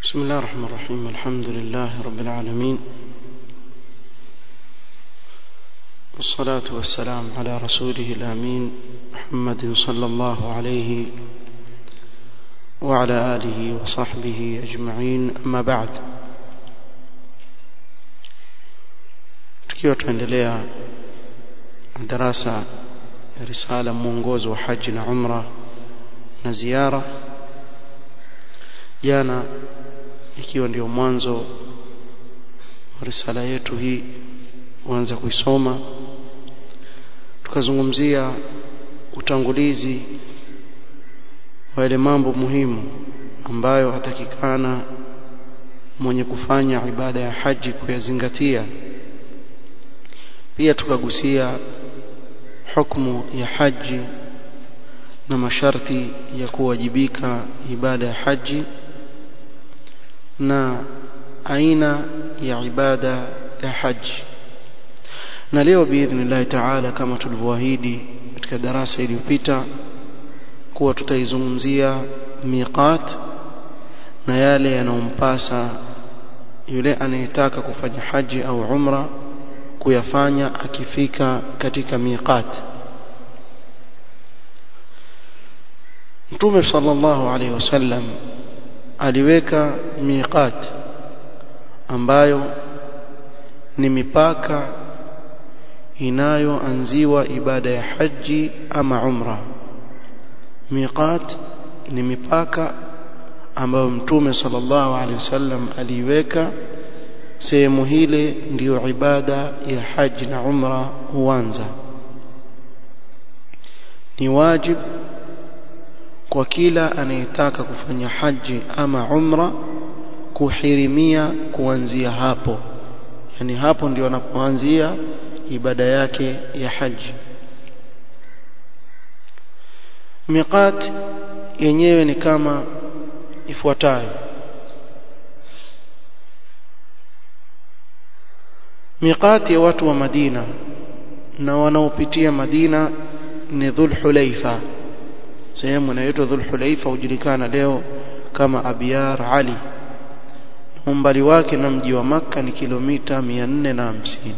بسم الله الرحمن الرحيم الحمد لله رب العالمين والصلاة والسلام على رسوله الأمين محمد صلى الله عليه وعلى آله وصحبه أجمعين أما بعد tukiwa tuendelea darasa ya risala mwongozo wa haji na umra na ziara jana ikiwa ndio mwanzo wa risala yetu hii kuanza kuisoma tukazungumzia utangulizi wa yale mambo muhimu ambayo hatakikana mwenye kufanya ibada ya haji kuyazingatia pia tukagusia hukumu ya haji na masharti ya kuwajibika ibada ya haji na aina ya ibada ya haji na leo biidhnillahi taala kama tulivyoahidi katika darasa iliyopita kuwa tutaizungumzia miqat na yale yanayompasa yule anayetaka kufanya haji au umra kuyafanya akifika katika miqat Mtume sallallahu alaihi wasallam aliweka miqat ambayo ni mipaka inayoanziwa ibada ya haji ama umra miqat ni mipaka ambayo mtume sallallahu alaihi wasallam aliiweka sehemu hile ndiyo ibada ya haji na umra huanza ni wajib kwa kila anayetaka kufanya haji ama umra kuhirimia kuanzia hapo yani hapo ndio anapoanzia ibada yake ya haji miqat yenyewe ni kama ifuatayo miqati ya watu wa Madina na wanaopitia Madina ni Dhul Hulaifa sehemu inayoitwa Dhul Hulaifa hujulikana leo kama Abiyar Ali umbali wake na mji wa Makka ni kilomita 450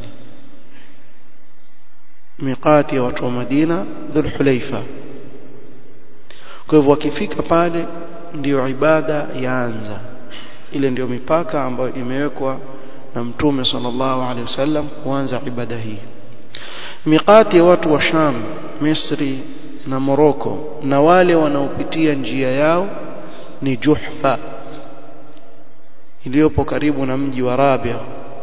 miqati ya watu wa Madina Dhul Hulaifa kwa hivyo wakifika pale ndiyo ibada yaanza ile ndiyo mipaka ambayo imewekwa na mtume sallallahu alaihi wasallam kuanza ibada hii miqati ya watu wa Sham Misri na Moroko na wale wanaopitia njia yao ni Juhfa iliyopo karibu na mji wa Rabia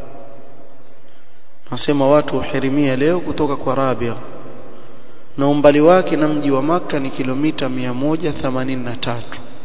nasema watu uhirimia leo kutoka kwa Rabia na umbali wake na mji wa maka ni kilomita 183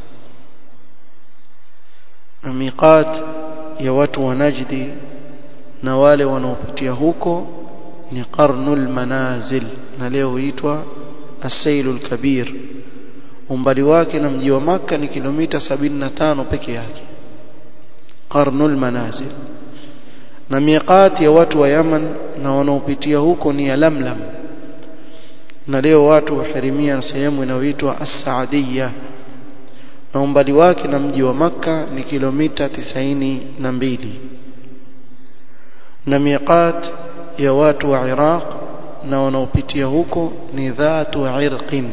na miqat ya watu wa Najdi na wale wanaopitia huko ni qarnul manazil na leo huitwa asailul kabir umbali wake na mji wa maka ni kilomita 75 peke yake qarnul manazil na miqat ya watu wa Yaman na wanaopitia huko ni ya Lamlam na leo watu wahirimia sehemu inayoitwa As-Saadiyya na umbali wake na mji wa maka ni kilomita tisaini na mbili na miqat ya watu wa Iraq na wanaopitia huko ni dhatu irqin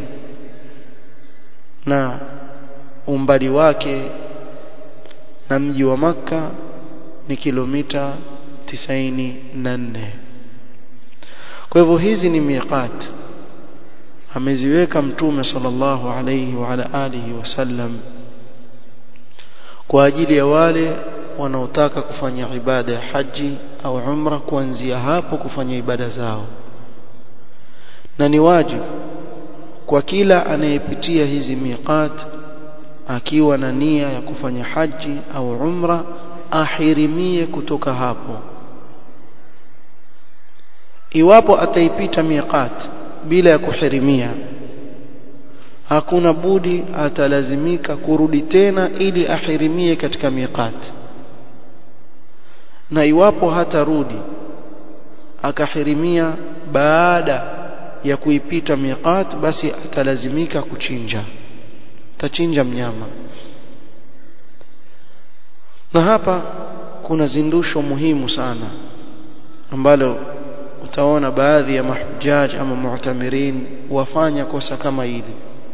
na umbali wake na mji wa maka ni kilomita tisaini na nne kwa hivyo hizi ni miqat ameziweka mtume sallallahu alayhi wa ala alihi wasallam kwa ajili ya wale wanaotaka kufanya ibada ya haji au umra kuanzia hapo kufanya ibada zao na ni wajibu kwa kila anayepitia hizi miqat akiwa na nia ya kufanya haji au umra ahirimie kutoka hapo iwapo ataipita miqat bila ya kuhirimia hakuna budi atalazimika kurudi tena ili ahirimie katika miqat na iwapo hatarudi akahirimia baada ya kuipita miqat basi atalazimika kuchinja tachinja mnyama na hapa kuna zindusho muhimu sana ambalo utaona baadhi ya mahujaj ama mu'tamirin wafanya kosa kama hili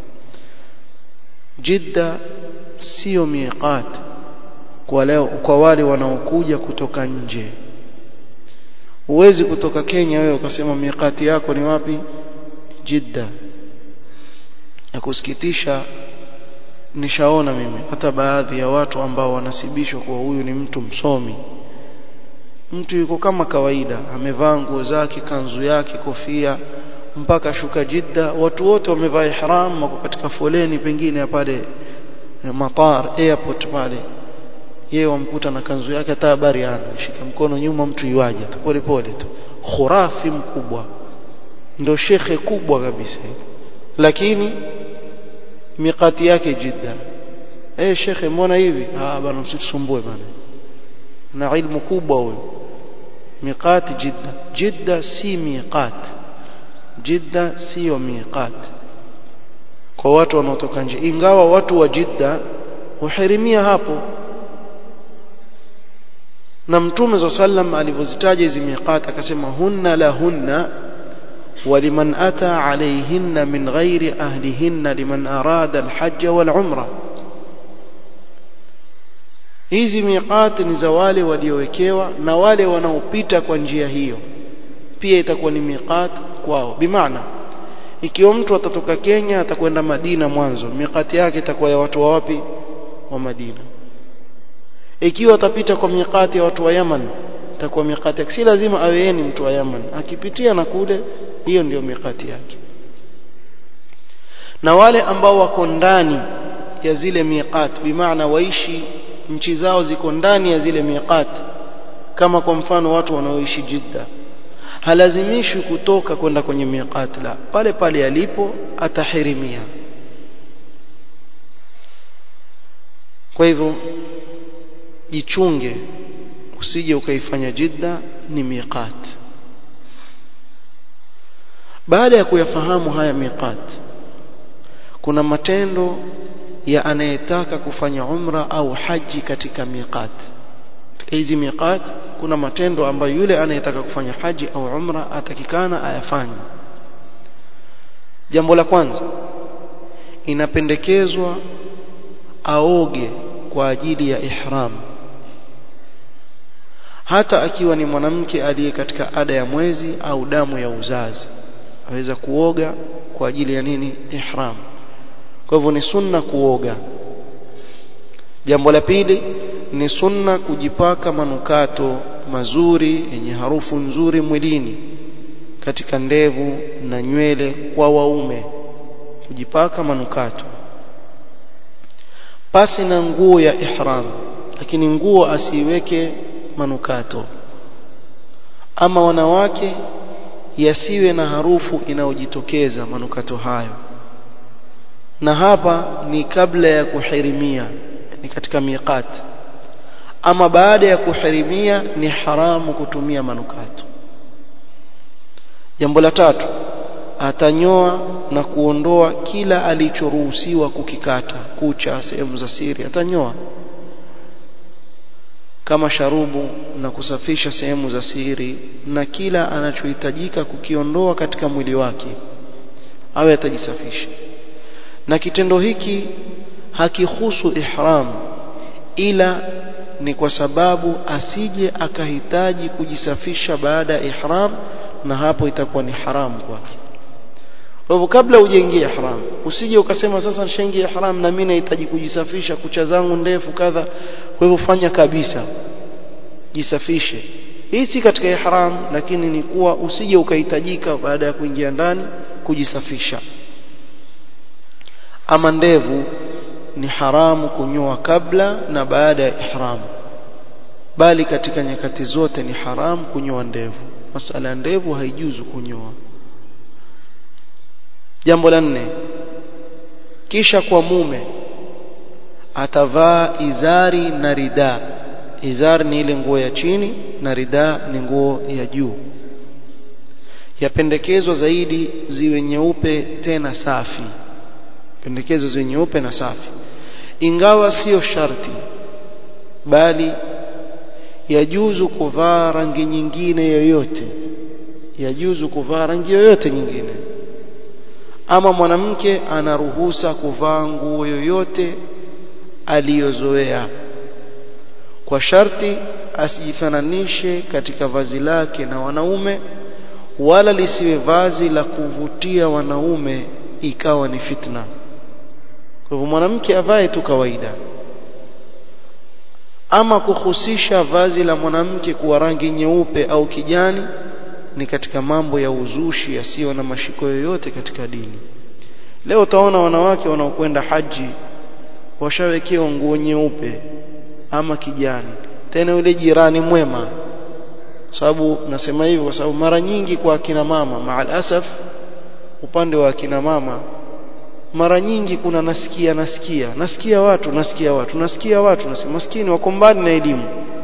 Jidda sio miqat kwa leo kwa wale wanaokuja kutoka nje huwezi kutoka Kenya wewe ukasema miqati yako ni wapi Jidda ya kusikitisha nishaona mimi hata baadhi ya watu ambao wanasibishwa kwa huyu ni mtu msomi mtu yuko kama kawaida amevaa nguo zake kanzu yake kofia mpaka shuka Jidda watu wote wamevaa ihram wako katika foleni pengine ya pale matar airport pale yeye wamkuta na kanzu yake hata habari ana shika mkono nyuma mtu yuaje tu pole pole tu khurafi mkubwa ndo shekhe kubwa kabisa lakini mikati yake Jidda eh shekhe mbona hivi ah bana msitusumbue bana na ilmu kubwa huyo miqati Jidda Jidda si miqat Jidda sio miqat kwa watu wanaotoka nje ingawa watu wa Jidda uhirimia hapo na mtume za sallam alivyozitaja hizi miqat akasema hunna lahunna ولمن أتى عليهن من غير أهلهن لمن أراد الحج والعمرة hizi miqati ni za wale waliowekewa na wale wanaopita kwa njia hiyo pia itakuwa ni miqat kwao bimaana ikiwa mtu atatoka Kenya atakwenda Madina mwanzo miqati yake itakuwa ya watu wa wapi wa Madina ikiwa atapita kwa miqati ya watu wa Yaman itakuwa miqati yake si lazima awe yeye ni mtu wa Yaman akipitia na kule hiyo ndio miqati yake na wale ambao wako ndani ya zile miqat bimaana waishi nchi zao ziko ndani ya zile miqat kama kwa mfano watu wanaoishi Jidda halazimishwi kutoka kwenda kwenye miqat la pale pale alipo atahirimia kwa hivyo jichunge usije ukaifanya Jidda ni miqat baada ya kuyafahamu haya miqat kuna matendo ya anayetaka kufanya umra au haji katika miqat hizi miqat kuna matendo ambayo yule anayetaka kufanya haji au umra atakikana ayafanye jambo la kwanza inapendekezwa aoge kwa ajili ya ihram hata akiwa ni mwanamke aliye katika ada ya mwezi au damu ya uzazi aweza kuoga kwa ajili ya nini ihram kwa hivyo ni sunna kuoga jambo la pili ni sunna kujipaka manukato mazuri yenye harufu nzuri mwilini katika ndevu na nywele kwa waume kujipaka manukato pasi na nguo ya ihram lakini nguo asiiweke manukato ama wanawake yasiwe na harufu inayojitokeza manukato hayo na hapa ni kabla ya kuhirimia ni katika miqat ama baada ya kuhirimia ni haramu kutumia manukato jambo la tatu atanyoa na kuondoa kila alichoruhusiwa kukikata kucha sehemu za siri atanyoa kama sharubu na kusafisha sehemu za siri na kila anachohitajika kukiondoa katika mwili wake awe atajisafisha na kitendo hiki hakihusu ihram ila ni kwa sababu asije akahitaji kujisafisha baada ya ihram na hapo itakuwa ni haramu kwake kwa hivyo kabla hujaingia ihram usije ukasema sasa nishaingia ihram na mimi nahitaji kujisafisha kucha zangu ndefu kadha kwa hivyo fanya kabisa jisafishe hii si katika ihram lakini ni kuwa usije ukahitajika baada ya kuingia ndani kujisafisha ama ndevu ni haramu kunyoa kabla na baada ya ihram bali katika nyakati zote ni haramu kunyoa ndevu masala ya ndevu haijuzu kunyoa jambo la nne kisha kwa mume atavaa izari na rida izari ni ile nguo ya chini na rida ni nguo ya juu yapendekezwa zaidi ziwe nyeupe tena safi pendekezo ziwe nyeupe na safi ingawa sio sharti bali yajuzu kuvaa rangi nyingine yoyote yajuzu kuvaa rangi yoyote nyingine ama mwanamke anaruhusa kuvaa nguo yoyote aliyozoea kwa sharti asijifananishe katika vazi lake na wanaume wala lisiwe vazi la kuvutia wanaume ikawa ni fitna kwa hivyo mwanamke avae tu kawaida ama kuhusisha vazi la mwanamke kuwa rangi nyeupe au kijani ni katika mambo ya uzushi yasiyo na mashiko yoyote katika dini leo utaona wanawake wanaokwenda haji washawekewa nguo nyeupe ama kijani tena yule jirani mwema sababu nasema hivyo kwa sababu mara nyingi kwa akina mama maal asaf upande wa akina mama mara nyingi kuna nasikia nasikia nasikia watu nasikia watu nasikia watu nasikia maskini wako mbali na elimu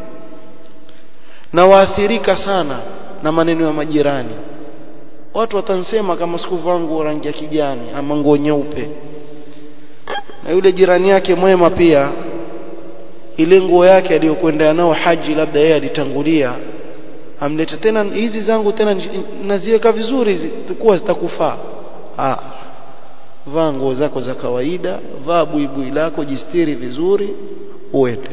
na waathirika sana na maneno ya majirani watu watansema kama sikuvaa nguo rangi ya kijani ama nguo nyeupe na yule jirani yake mwema pia ile nguo yake aliyokwenda nao haji labda yeye alitangulia amlete tena hizi zangu tena naziweka vizuri zitakuwa zitakufaa ah vaa nguo zako za kawaida vaa buibui lako jistiri vizuri uende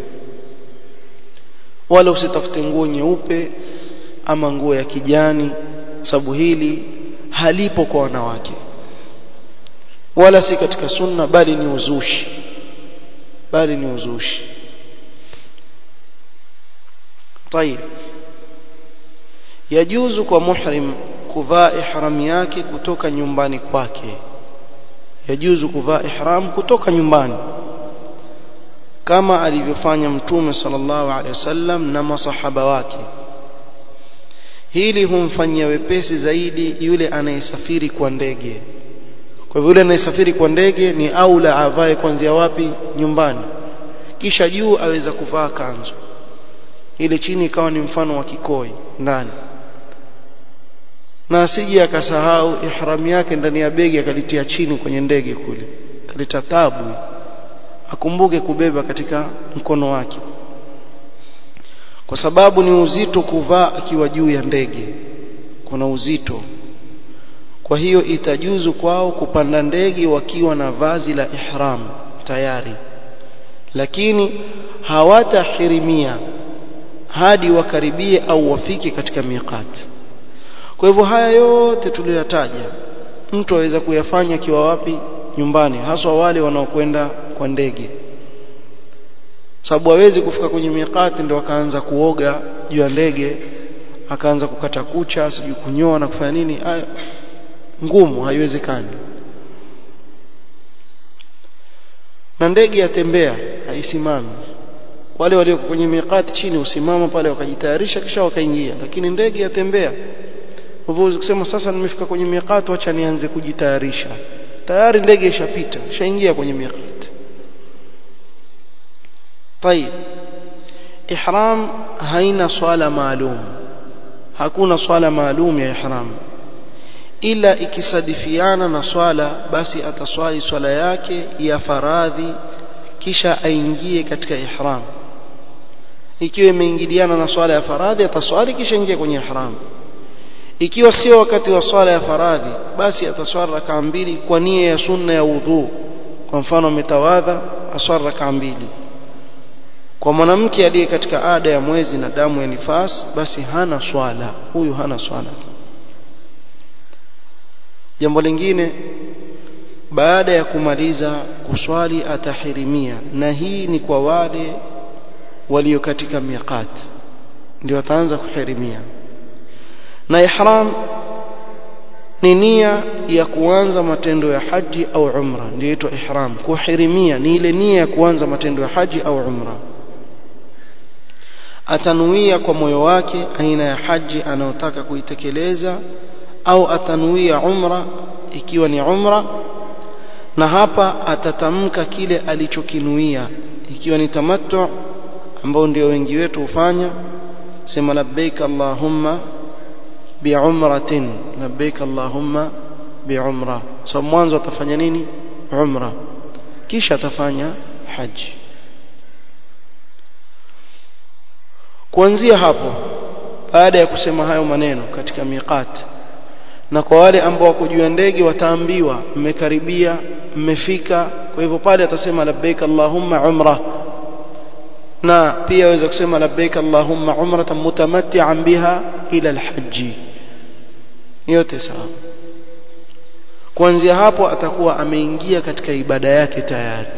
wala usitafute nguo nyeupe ama nguo ya kijani sababu hili halipo kwa wanawake wala si katika sunna bali ni uzushi bali ni uzushi طيب yajuzu kwa muhrim kuvaa ihram yake kutoka nyumbani kwake yajuzu kuvaa ihram kutoka nyumbani kama alivyofanya mtume sallallahu alaihi wasallam na masahaba wake hili humfanyia wepesi zaidi yule anayesafiri kwa ndege kwa hivyo yule anayesafiri kwa ndege ni aula avae kuanzia wapi nyumbani kisha juu aweza kuvaa kanzu ile chini ikawa ni mfano wa kikoi ndani na asije akasahau ihram yake ndani ya begi akalitia chini kwenye ndege kule kaleta tabu akumbuke kubeba katika mkono wake kwa sababu ni uzito kuvaa akiwa juu ya ndege kuna uzito kwa hiyo itajuzu kwao kupanda ndege wakiwa na vazi la ihram tayari lakini hawatahirimia hadi wakaribie au wafike katika miqat kwa hivyo haya yote tuliyoyataja mtu aweza kuyafanya akiwa wapi nyumbani haswa wale wanaokwenda kwa ndege sababu hawezi kufika kwenye miqati ndio akaanza kuoga juu ya ndege akaanza kukata kucha sijui kunyoa na kufanya nini haya ngumu haiwezekani na ndege yatembea haisimami wale walioko kwenye miqati chini usimama pale wakajitayarisha kisha wakaingia lakini ndege yatembea hivyo kusema sasa nimefika kwenye miqati acha nianze kujitayarisha tayari ndege ishapita ishaingia kwenye miqati طيب ihram haina swala maalum hakuna swala maalum ya ihram ila ikisadifiana na swala basi ataswali swala yake ya faradhi kisha aingie katika ihram ikiwa imeingiliana na swala ya faradhi ataswali kisha ingia kwenye ihram ikiwa sio wakati wa swala ya faradhi basi ataswali rakaa mbili kwa nia ya sunna ya udhu kwa mfano ametawadha aswali rakaa mbili kwa mwanamke aliye katika ada ya mwezi na damu ya nifas basi hana swala huyu hana swala jambo lingine baada ya kumaliza kuswali atahirimia na hii ni kwa wale walio katika miqat ndio ataanza kuhirimia na ihram ni nia ya kuanza matendo ya haji au umra ndio inaitwa ihram kuhirimia ni ile nia ya kuanza matendo ya haji au umra atanuia kwa moyo wake aina ya haji anayotaka kuitekeleza au atanuia umra ikiwa ni umra na hapa atatamka kile alichokinuia ikiwa ni tamattu ambao ndio wengi wetu hufanya sema labbaik allahumma biumratin labbaik allahumma biumra so mwanzo atafanya nini umra kisha atafanya haji kuanzia hapo baada ya kusema hayo maneno katika miqat na kwa wale ambao wako juu ya ndege wataambiwa mmekaribia mmefika kwa hivyo pale atasema labbaik allahumma umra na pia aweza kusema labbaik allahumma umratan mutamatti'an biha ila alhaji yote sawa kuanzia hapo atakuwa ameingia katika ibada yake tayari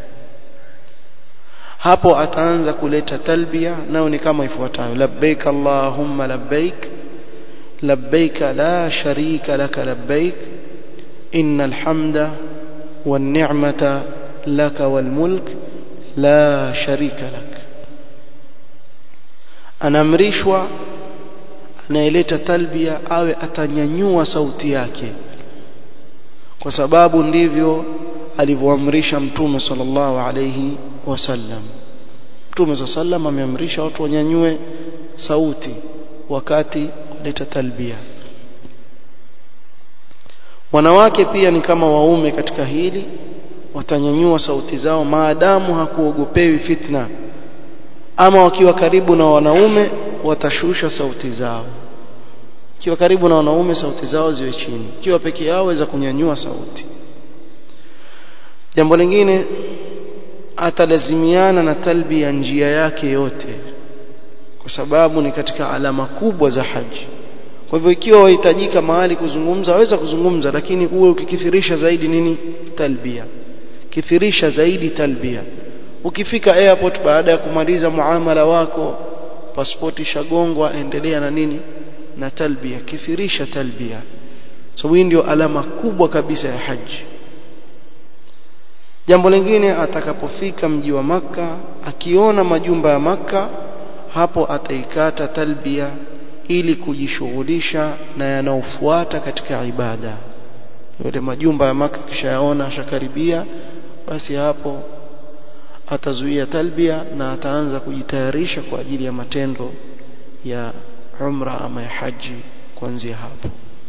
hapo ataanza kuleta talbia nao ni kama ifuatayo labbaik allahumma labbaik labbaik la sharika laka labbaik innal hamda wan ni'mata laka wal mulk la sharika lak anaamrishwa anayeleta talbia awe atanyanyua sauti yake kwa sababu ndivyo alivyoamrisha mtume sallallahu alayhi wasallam mtume sallam ameamrisha watu wanyanyue sauti wakati waleta talbia wanawake pia ni kama waume katika hili watanyanyua sauti zao maadamu hakuogopewi fitna ama wakiwa karibu na wanaume watashusha sauti zao kiwa karibu na wanaume sauti zao ziwe chini kiwa peke yao waweza kunyanyua sauti jambo lingine atalazimiana na talbia njia yake yote kwa sababu ni katika alama kubwa za haji kwa hivyo ikiwa wahitajika mahali kuzungumza waweza kuzungumza lakini uwe ukikithirisha zaidi nini talbia kithirisha zaidi talbia ukifika airport baada ya kumaliza muamala wako pasipoti shagongwa endelea na nini na talbia kithirisha talbia sababu so, hii ndio alama kubwa kabisa ya haji jambo lingine atakapofika mji wa maka akiona majumba ya maka hapo ataikata talbia ili kujishughulisha na yanaofuata katika ibada yale majumba ya maka kishayaona ashakaribia basi hapo atazuia talbia na ataanza kujitayarisha kwa ajili ya matendo ya umra ama ya haji kuanzia hapo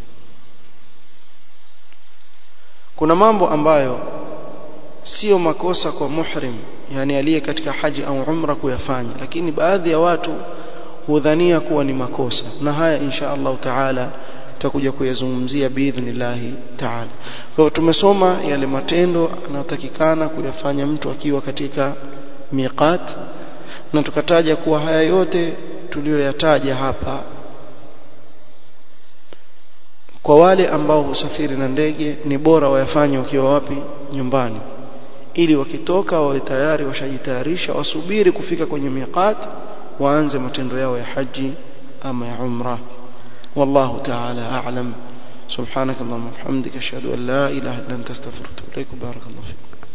kuna mambo ambayo sio makosa kwa muhrim yani aliye katika haji au umra kuyafanya lakini baadhi ya watu hudhania kuwa ni makosa na haya insha Allah taala tutakuja kuyazungumzia biidhnillah taala kwa hiyo tumesoma yale matendo anayotakikana kuyafanya mtu akiwa katika miqat na tukataja kuwa haya yote tuliyoyataja hapa kwa wale ambao husafiri na ndege ni bora wayafanye wakiwa wapi nyumbani ili wakitoka wawe tayari washajitayarisha wasubiri kufika kwenye miqat waanze matendo yao ya haji ama ya umra wallahu ta'ala a'lam subhanakallahumma wa bihamdika ashhadu an la ilaha illa anta astaghfiruka wa atubu ilaik barakallahu fiik